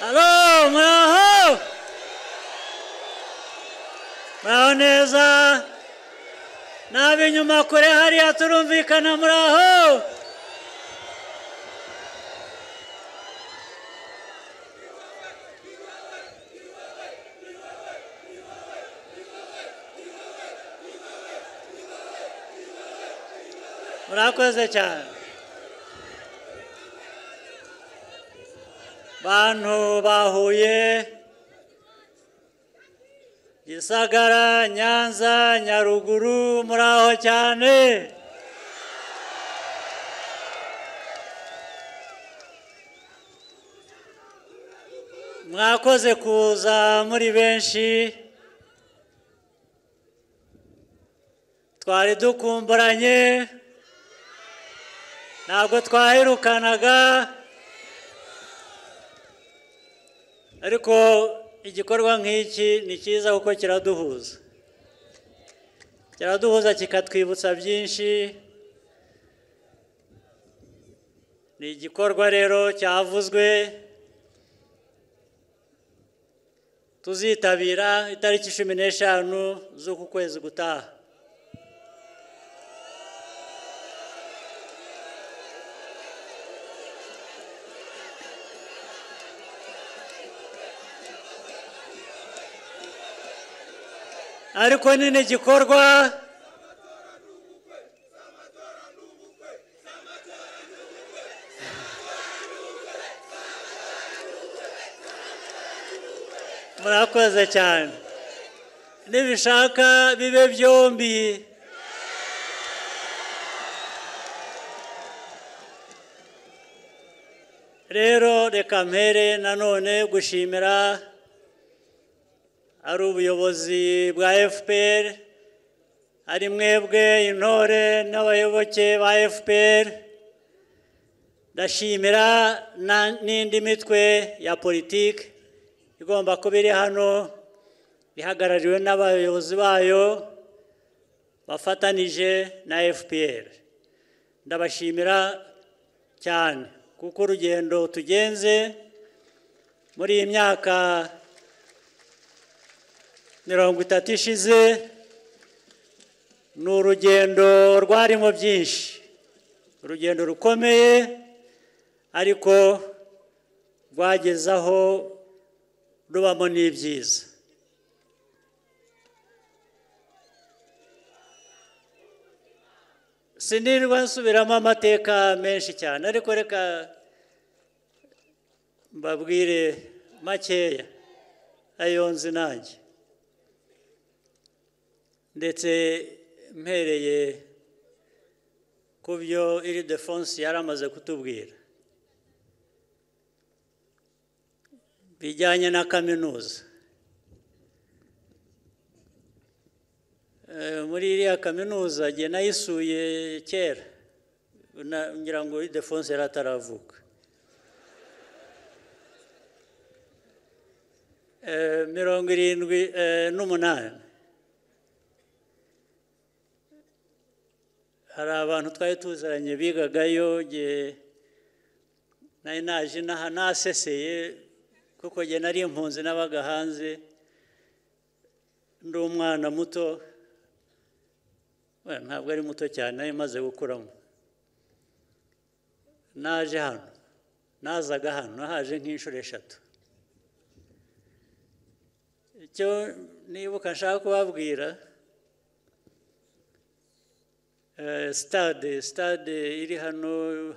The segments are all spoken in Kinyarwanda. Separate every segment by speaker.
Speaker 1: Halo, mwaho! Mwaho neza? N'ab'inyuma kure hariya turumvikana muri aho? murakoze cyane bantu bahuye gisagara nyanza nyaruguru muraho cyane mwakoze kuza muri benshi twari dukumburanye ntabwo twahirukanaga ariko igikorwa nk'iki ni cyiza kuko kiraduhuza kiraduhuza kikatwibutsa byinshi ni igikorwa rero cyavuzwe tuzitabira itariki cumi n'eshanu z'uku kwezi gutaha ariko nyine gikorwa murakoze cyane nibishaka bibe byombi rero reka mpere nanone gushimira ari ubuyobozi bwa fpr ari mwebwe intore n'abayoboke ba fpr ndashimira n'indi mitwe ya politiki igomba kuba iri hano ihagarariwe n'abayobozi bayo bafatanije na fpr ndabashimira cyane kuko urugendo tugenze muri iyi myaka mirongo itatu ishize ni urugendo rwarimo byinshi urugendo rukomeye ariko rwagezaho rubamo n'ibyiza sinirwa nsubiramo amateka menshi cyane ariko reka mbabwire makeya ayo nzi nanjye ndetse mpereye ku byo iri defonse yari amaze kutubwira bijyanye na kaminuza muri iriya kaminuza jye nayisuye kera ngira ngo iri defonse yari ataravuka mirongo irindwi n'umunani hari abantu twari tuziranye bigagayo nari naje naseseye kuko njye nari impunzi n'abaga hanze ndi umwana muto ntabwo ari muto cyane nari maze gukuramo naje hano nazaga hano nahaje nk'inshuro eshatu icyo nibuka nshaka kubabwira sitade sitade iri hano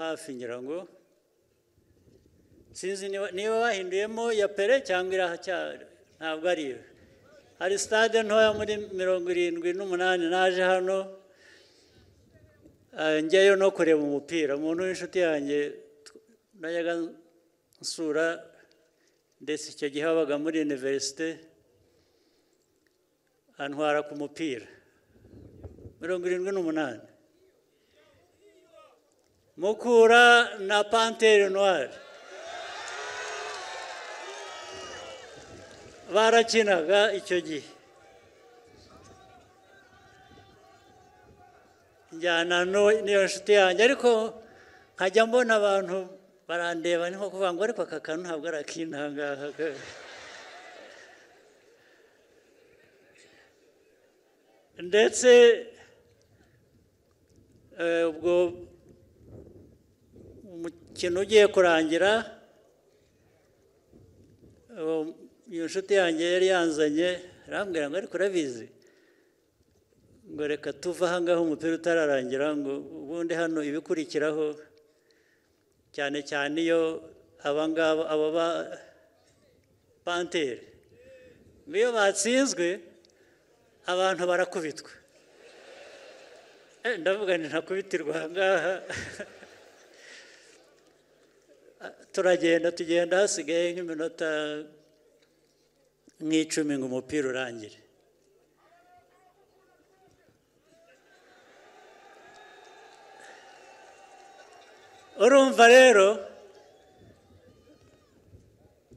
Speaker 1: hafi ngira ngo sinzi niba bahinduyemo ya pere cyangwa irahacyari ntabwo ari iyo hari sitade ntoya muri mirongo irindwi n'umunani naje hano njyayo no kureba umupira umuntu w'inshuti yanjye najyaga nsura ndetse icyo gihe wabaga muri iniverisite antwara ku mupira mirongo irindwi n'umunani mukura na panteri noire barakinaga icyo gihe njyana n'iyo nshuti yanjye ariko nkajya mbona abantu barandeba ni nko kuvuga ngo ariko aka kantu ntabwo ari akintangaha ndetse eh, ubwo umukino ugiye kurangira eh, iyo nshuti yanjye yari yanzanye arambwira ngo ariko urabizi ngo reka tuve aha ngaha umupira utararangira ngo ubundi hano ibikurikiraho cyane cyane iyo aba ngaba aba ba panteri iyo batsinzwe abantu barakubitwa Eh, ndavuga nti ntakubitirwa aha ngaha turagenda tugenda hasigaye nk'iminota nk'icumi ngo umupira urangire urumva rero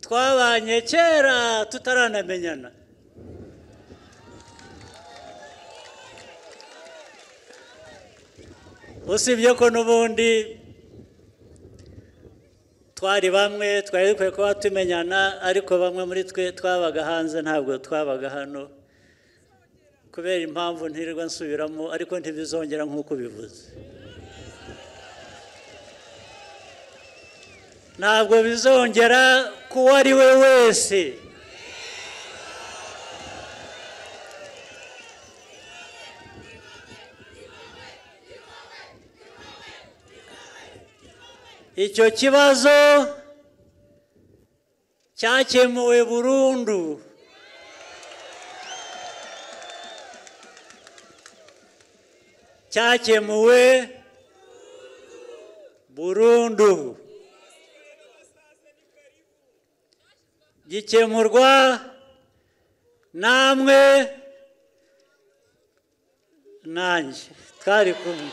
Speaker 1: twabanye kera tutaranamenyana usibye ko n'ubundi twari bamwe twari dukwiye kuba tumenyana ariko bamwe muri twe twabaga hanze ntabwo twabaga hano kubera impamvu ntirirwa nsubiramo ariko ntibizongera nk'uko ubivuze ntabwo bizongera ku uwo ari we wese icyo kibazo cyakemuwe burundu cyakemuwe burundu gikemurwa namwe nanjye twari kumwe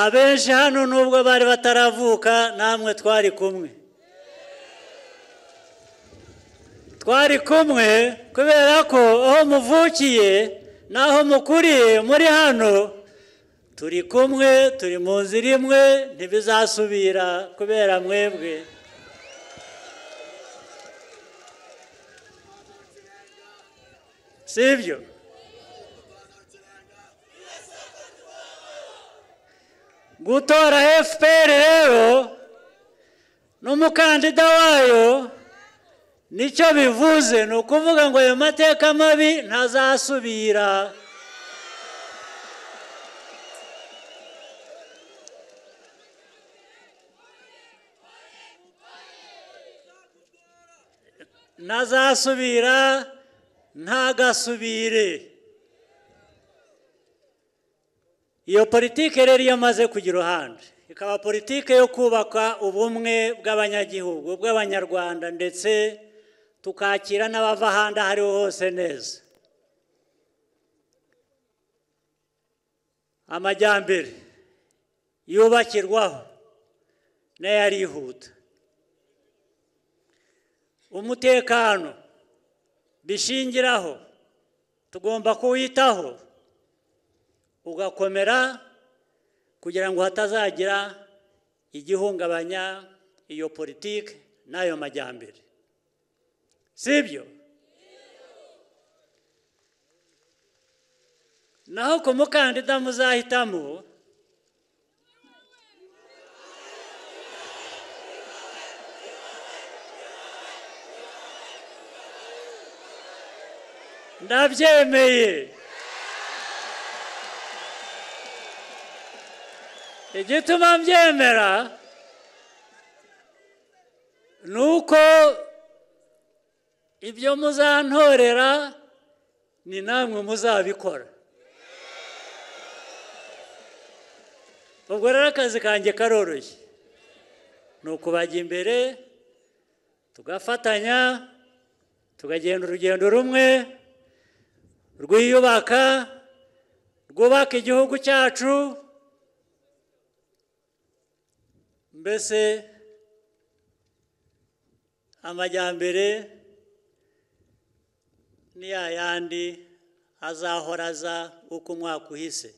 Speaker 1: abenshi hano nubwo bari bataravuka namwe twari kumwe twari kumwe kubera ko aho muvukiye n'aho mukuriye muri hano turi kumwe turi mu nzira imwe ntibizasubira kubera mwebwe si ibyo gutora fpr rero n'umukandida wayo nicyo bivuze ni ukuvuga ngo ayo mateka mabi ntazasubira ntazasubira ntagasubire iyo politike rero iyo amaze kugira uruhande ikaba politike yo kubaka ubumwe bw'abanyagihugu bw'abanyarwanda ndetse tukakira n'abava ahandi aho ariho hose neza amajyambere yubakirwaho nayo arihuta umutekano bishingiraho tugomba kuwitaho ugakomera kugira ngo hatazagira igihungabanya iyo politiki n'ayo majyambere si ibyo naho ku mukandida muzahitamo ndabyemeye igituma mbyemera ni uko ibyo muzantorera ni namwe muzabikora ubwo rero akazi kanjye karoroshye ni ukubajya imbere tugafatanya tugagenda urugendo rumwe rwiyubaka rwubaka igihugu cyacu mbese amajyambere ni ya yandi azahora aza uko umwaka uhise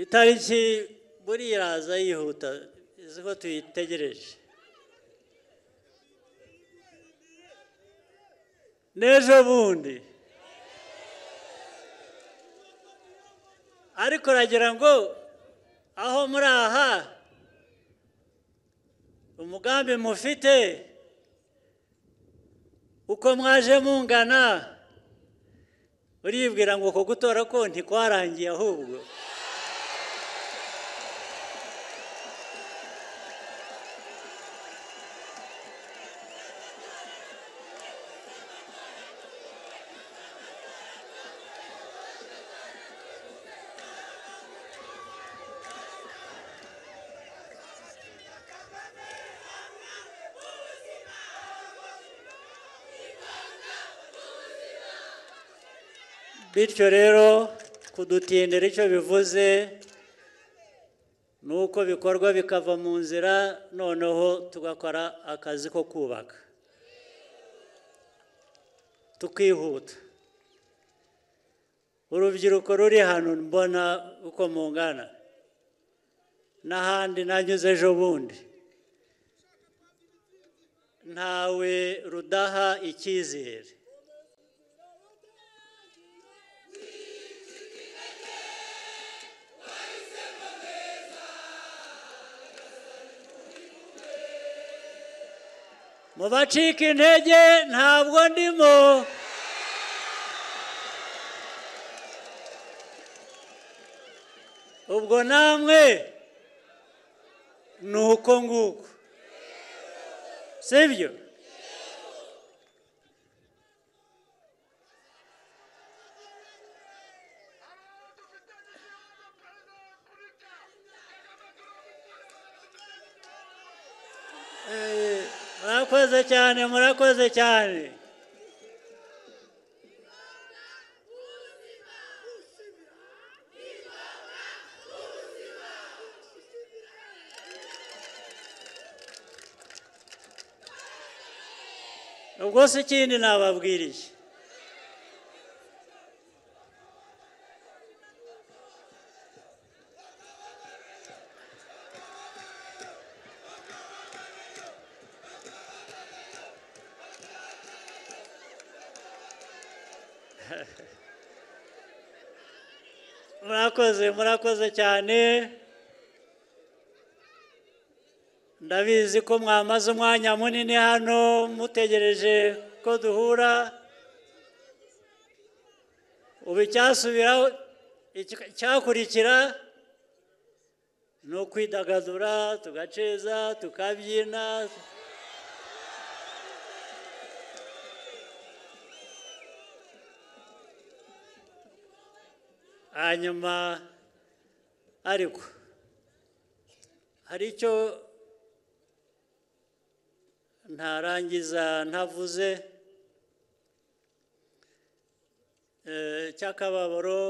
Speaker 1: itariki buriya iraza yihuta izi ko tuyitegereje n'ejo bundi ariko uragira ngo aho muri aha umugambi mufite uko mwaje mungana uribwira ngo uko gutora ko ntikwarangiye ahubwo bityo rero kudutindira icyo bivuze ni uko bikorwa bikava mu nzira noneho tugakora akazi ko kubaka tukihuta urubyiruko ruri hano mbona uko mungana n'ahandi nanyuze ejo bundi ntawe rudaha icyizere mu bacika intege ntabwo ndimo ubwo namwe ni uko nguko sibyo murakoze cyane murakoze cyane ubwo se ikindi nababwiriye murakoze murakoze cyane ndabizi ko mwamaze umwanya munini hano mutegereje ko duhura ubu icyasubiraho icyakurikira ni ukwidagadura tugaceza tukabyina hanyuma ariko hari icyo ntarangiza ntavuze cy'akababaro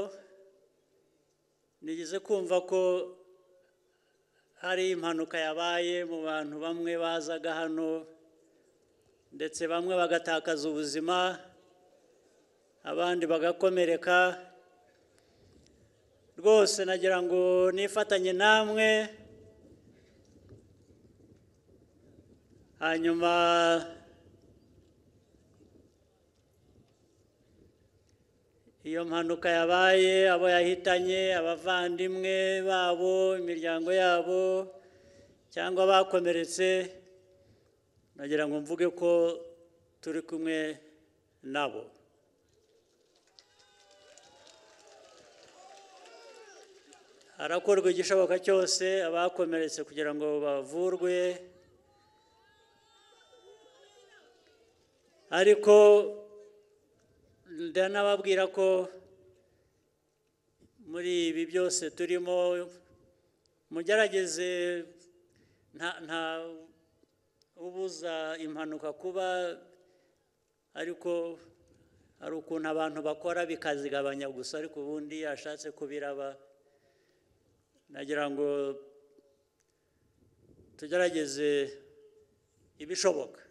Speaker 1: nigeze kumva ko hari impanuka yabaye mu bantu bamwe bazaga hano ndetse bamwe bagatakaza ubuzima abandi bagakomereka rwose nagira ngo nifatanye namwe hanyuma iyo mpanuka yabaye abo yahitanye abavandimwe babo imiryango yabo cyangwa bakomeretse nagira ngo mvuge ko turi kumwe nabo harakorwa igishoboka cyose abakomeretse kugira ngo bavurwe ariko ndanababwira ko muri ibi byose turimo mugerageze nta nta ubuza impanuka kuba ariko hari ukuntu abantu bakora bikazigabanya gusa ariko ubundi yashatse kubiraba nagira ngo tugerageze ibishoboka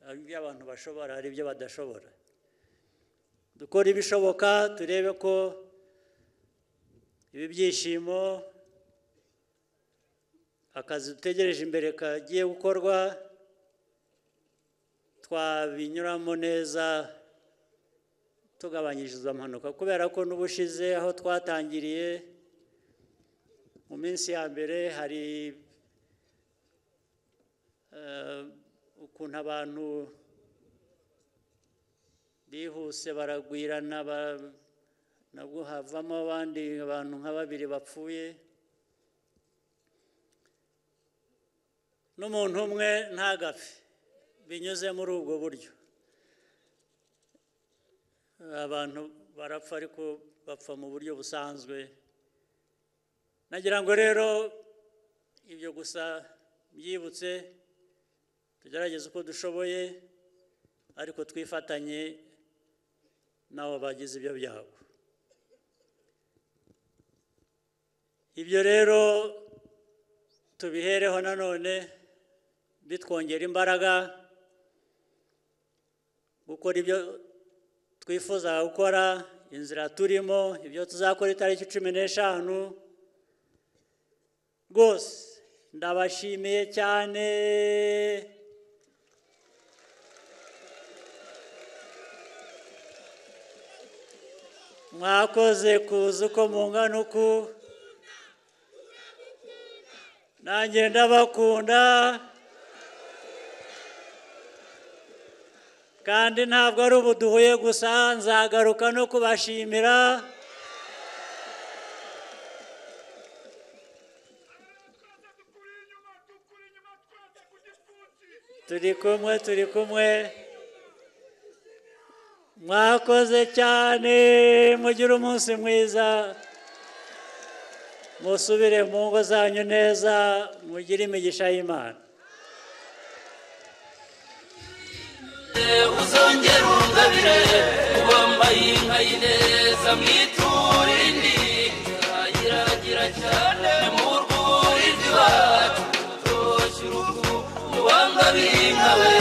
Speaker 1: hari ibyo abantu bashobora hari ibyo badashobora dukora ibishoboka turebe ko ibi byishimo akazi dutegereje imbere kagiye gukorwa twabinyuramo neza tugabanyiriza amanuka kubera ko n'ubushize aho twatangiriye mu minsi ya mbere hari ukuntu abantu bihuse baragwirana nabwo havamo abandi abantu nka babiri bapfuye n'umuntu umwe ntagapfe binyuze muri ubwo buryo abantu barapfa ariko bapfa mu buryo busanzwe nagira ngo rero ibyo gusa byibutse tugerageze uko dushoboye ariko twifatanye n'abo bagize ibyo byago ibyo rero tubihereho nanone bitwongera imbaraga gukora ibyo twifuza gukora inzira turimo ibyo tuzakora itariki cumi n'eshanu rwose ndabashimiye cyane mwakoze kuza uko mungana uku nanjye ndabakunda kandi ntabwo ari ubu duhuye gusa nzagaruka no kubashimira turi kumwe turi kumwe mwakoze cyane mugire umunsi mwiza musubire mu ngo zanyu neza mugire imigisha y'imana uzongera ungabire wambaye inka y'ineza mwiture indi irayiragira cyane mu rwuri rw'iwacu toshye uruhu wangabire inka we